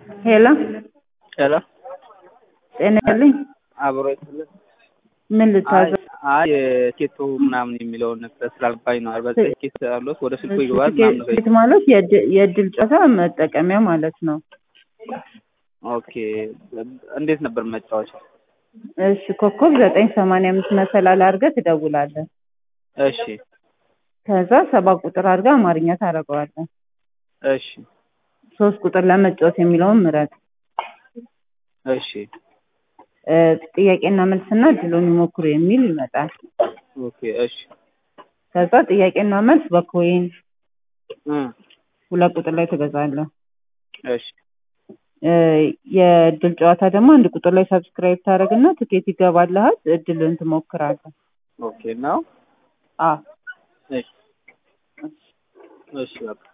ሄሎ ሄሎ ጤና ይስጥልኝ። አብሮ ይስጥልን። ምን ልታዘዝ? አይ ኬቶ ምናምን የሚለውን ነገር ስላልባኝ ነው። አርባ ዘጠኝ ኬት አሉት ወደ ስልኩ ይገባል ምናምን ነገር ትኬት ማለት የእድ- የእድል ጨዋታ መጠቀሚያ ማለት ነው። ኦኬ እንዴት ነበር መጫወቻው? እሺ ኮከብ ዘጠኝ ሰማንያ አምስት መሰላል አድርገህ ትደውላለህ። እሺ ከዛ ሰባት ቁጥር አድርገህ አማርኛ ታደርገዋለህ። እሺ ሶስት ቁጥር ለመጫወት የሚለውን ምረጥ። እሺ እ ጥያቄና መልስና እድሉን ይሞክሩ የሚል ይመጣል። ኦኬ እሺ ከዛ ጥያቄና መልስ በኮይን እ ሁለት ቁጥር ላይ ትገዛለህ። እሺ እ የእድል ጨዋታ ደግሞ አንድ ቁጥር ላይ ሰብስክራይብ ታደርግና ትኬት ይገባልሃል። እድልን ትሞክራለህ። ኦኬ ነው አ እሺ እሺ በቃ